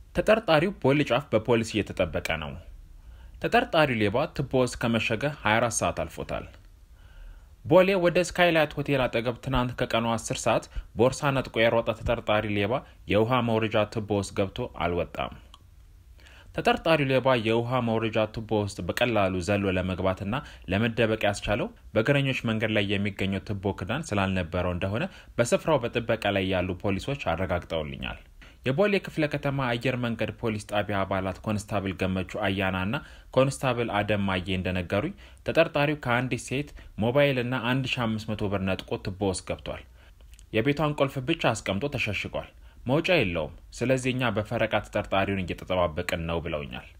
ተጠርጣሪው ቦሌ ጫፍ በፖሊስ እየተጠበቀ ነው። ተጠርጣሪው ሌባ ትቦ ውስጥ ከመሸገ 24 ሰዓት አልፎታል። ቦሌ ወደ ስካይላይት ሆቴል አጠገብ ትናንት ከቀኑ 10 ሰዓት ቦርሳ ነጥቆ የሮጠ ተጠርጣሪ ሌባ የውሃ መውረጃ ቱቦ ውስጥ ገብቶ አልወጣም። ተጠርጣሪው ሌባ የውሃ መውረጃ ቱቦ ውስጥ በቀላሉ ዘሎ ለመግባትና ለመደበቅ ያስቻለው በእግረኞች መንገድ ላይ የሚገኘው ቱቦ ክዳን ስላልነበረው እንደሆነ በስፍራው በጥበቃ ላይ ያሉ ፖሊሶች አረጋግጠውልኛል። የቦሌ ክፍለ ከተማ አየር መንገድ ፖሊስ ጣቢያ አባላት ኮንስታብል ገመቹ አያና እና ኮንስታብል አደም ማዬ እንደነገሩኝ ተጠርጣሪው ከአንዲት ሴት ሞባይልና 1500 ብር ነጥቆ ቱቦ ውስጥ ገብቷል። የቤቷን ቁልፍ ብቻ አስቀምጦ ተሸሽጓል። መውጫ የለውም። ስለዚህ እኛ በፈረቃ ተጠርጣሪውን እየተጠባበቅን ነው ብለውኛል።